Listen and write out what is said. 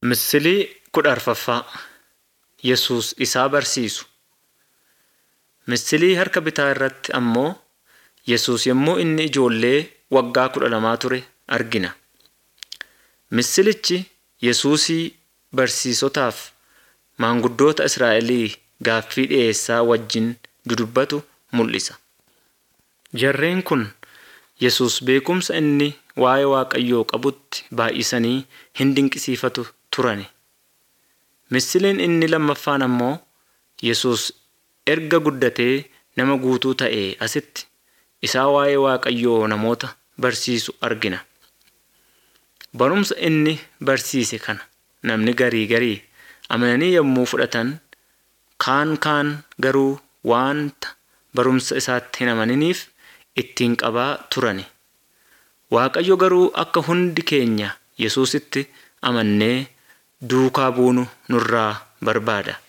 Misilii kudha arfaffaa Yesuus isaa barsiisu. Misilii harka bitaa irratti ammoo Yesuus yommuu inni ijoollee waggaa kudha lamaa ture argina. Misilichi Yesuusii barsiisotaaf maanguddoota Israa'elii gaaffii dhiyeessaa wajjin dudubbatu mul'isa. Jarreen kun Yesuus beekumsa inni waa'ee Waaqayyoo qabutti baay'isanii hin dinqisiifatu turani. Misiliin inni lammaffaan ammoo Yesuus erga guddatee nama guutuu ta'ee asitti isaa waa'ee Waaqayyoo namoota barsiisu argina. Barumsa inni barsiise kana namni garii garii amananii yommuu fudhatan kaan kaan garuu waanta barumsa isaatti hin amaniniif ittiin qabaa turani. Waaqayyo garuu akka hundi keenya Yesuusitti amannee duukaa buunu nurraa barbaada.